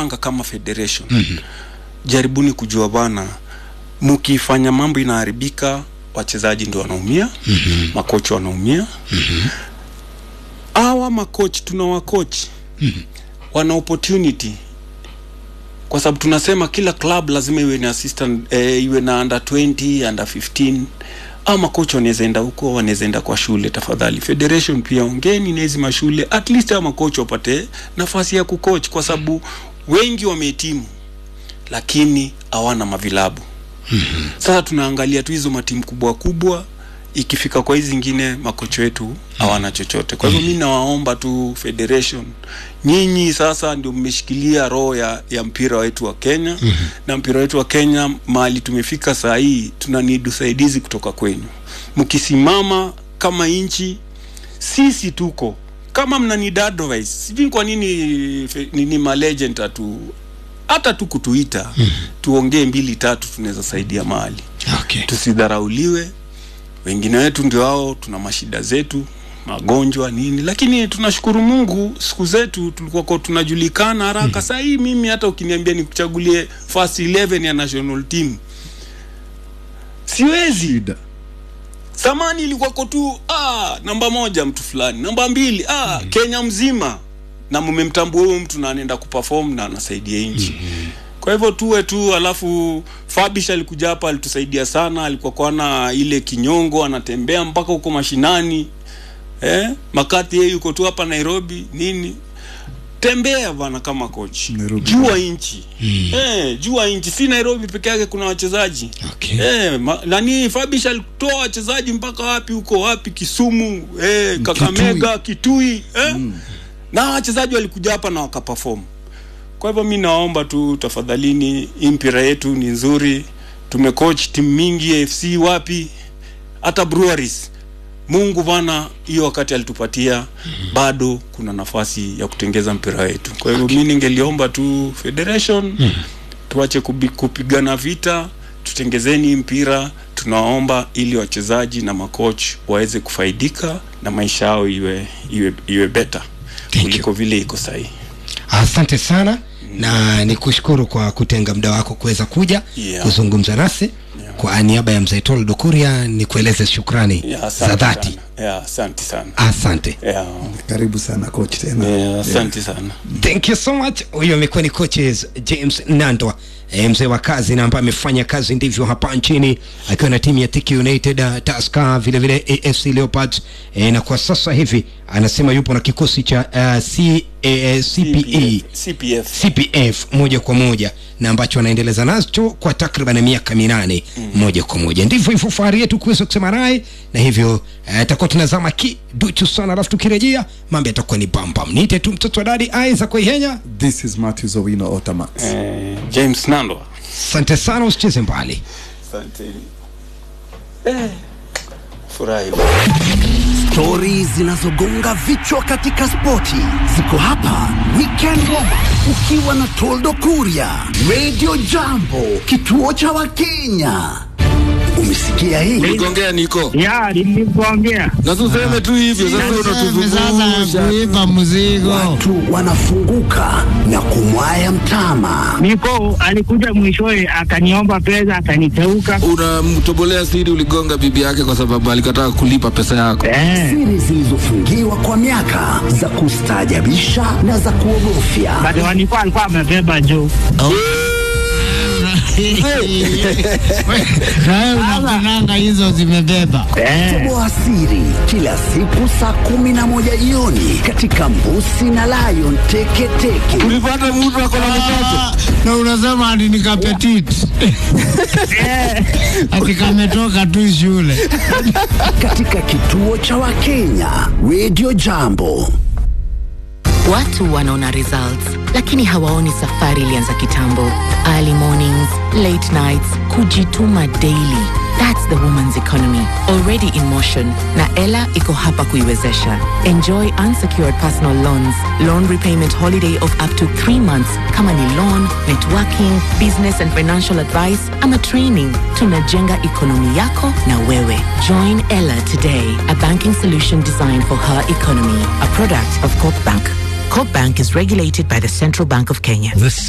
tumepanga kama federation mm-hmm. jaribuni kujua bana mkifanya mambo inaharibika wachezaji ndio wanaumia mm-hmm. makochi wanaumia mm-hmm. awa makochi tuna wakochi mm-hmm. wana opportunity kwa sababu tunasema kila club lazima iwe na assistant eh, iwe na under 20 under 15 au makocha wanaweza enda huko wanaweza enda kwa shule tafadhali federation pia ongeni na hizi mashule at least hao makocha wapate nafasi ya kucoach kwa sababu wengi wamehitimu lakini hawana mavilabu mm-hmm. sasa tunaangalia tu hizo matimu kubwa kubwa ikifika kwa hizi zingine makocha wetu hawana chochote kwa hivyo mi nawaomba tu federation nyinyi sasa ndio mmeshikilia roho ya, ya mpira wetu wa kenya mm-hmm. na mpira wetu wa kenya mahali tumefika saa hii tuna need usaidizi kutoka kwenyu mkisimama kama nchi sisi tuko kama mna need advice sijui kwa nini fe- nini malegend atu hata tu kutuita mm-hmm. tuongee mbili tatu tunaweza saidia mahali okay. tusidharauliwe wengine wetu ndio hao tuna mashida zetu magonjwa nini lakini tunashukuru mungu siku zetu tulikuwa kwa tunajulikana haraka mm. saa hii mimi hata ukiniambia nikuchagulie first 11 ya national team siwezi shida zamani ilikuwako tu ah, namba moja mtu fulani namba mbili ah, mm. kenya mzima na mmemtambua huyo mtu na anaenda kuperform na anasaidia nchi mm-hmm. kwa hivyo tuwe tu alafu fabish alikuja hapa alitusaidia sana alikuwa kwana ile kinyongo anatembea mpaka huko mashinani eh? makati yeye yuko tu hapa nairobi nini tembea bana kama coach Nairobi. jua nchi mm. eh, jua nchi si nairobi peke yake kuna wachezaji Okay. eh, ma, nani fabish alitoa wachezaji mpaka wapi huko wapi kisumu eh, kakamega kitui eh? mm. na wachezaji walikuja hapa na wakaperform kwa hivyo mi naomba tu tafadhalini hii mpira yetu ni nzuri tumecoach timu mingi afc wapi hata breweries mungu bana hiyo wakati alitupatia mm-hmm. bado kuna nafasi ya kutengeza mpira wetu kwa hivyo okay. mi ningeliomba tu federation mm-hmm. tuache kubi- kupigana vita tutengezeni mpira tunaomba ili wachezaji na makoch waweze kufaidika na maisha yao iwe iwe iwe beta you. kuliko vile iko sahii asante sana na ni kushukuru kwa kutenga muda wako kuweza kuja Yeah. kuzungumza nasi Yeah. kwa niaba ya mzee tolo dokuria ni kueleze shukrani Yeah, za asante dhati sana. Yeah, asante sana asante yeah. karibu sana coach tena Yeah, asante sana thank you so much huyo amekuwa ni coaches james nandwa e, mzee wa kazi na ambaye amefanya kazi ndivyo hapa nchini akiwa na timu ya Thika united uh, taska vile vile afc leopards e, na kwa sasa hivi anasema yupo na kikosi cha uh, C, uh, cpe CPF. cpf moja kwa moja na ambacho anaendeleza nacho kwa takriban miaka minane mm. moja kwa moja ndivyo hivyo fahari yetu kuweza kusema naye na hivyo atakuwa uh, tunazama kiduchu sana alafu tukirejea mambo yatakuwa ni bambam niite tu mtoto wa dadi aiza kuihenya this is matthews owino otamax Eh, james nandwa asante sana usicheze mbali asante eh, furahi stori zinazogonga vichwa katika spoti ziko hapa weekend Warm Up, ukiwa na toldo kuria radio jambo kituo cha wakenya umesikia hii uligongea niko ya nilikuongea na tuseme tu hivyo sasa unatuzungusha kuipa mzigo watu wanafunguka na kumwaya mtama niko alikuja mwishowe akaniomba pesa akaniteuka unamtobolea siri uligonga bibi yake kwa sababu alikataa kulipa pesa yako eh, siri zilizofungiwa kwa miaka za kustaajabisha na za kuogofya but walikuwa alikuwa amebeba juu nawe unapenanga hizo zimebeba eh, toboa siri kila siku saa kumi na moja jioni katika mbusi na lion teketeke ulipata mtu ako na mtoto Ah, na unasema ati ni kapetit ati kametoka tu shule katika kituo cha wakenya radio jambo Watu wanaona results lakini hawaoni safari ilianza kitambo. Early mornings, late nights, kujituma daily. That's the woman's economy already in motion na Ella iko hapa kuiwezesha. Enjoy unsecured personal loans, loan repayment holiday of up to 3 months kama ni loan, networking, business and financial advice ama training. Tunajenga ekonomi yako na wewe. Join Ella today, a banking solution designed for her economy, a product of Corp Bank. Corp Bank is regulated by the Central Bank of Kenya.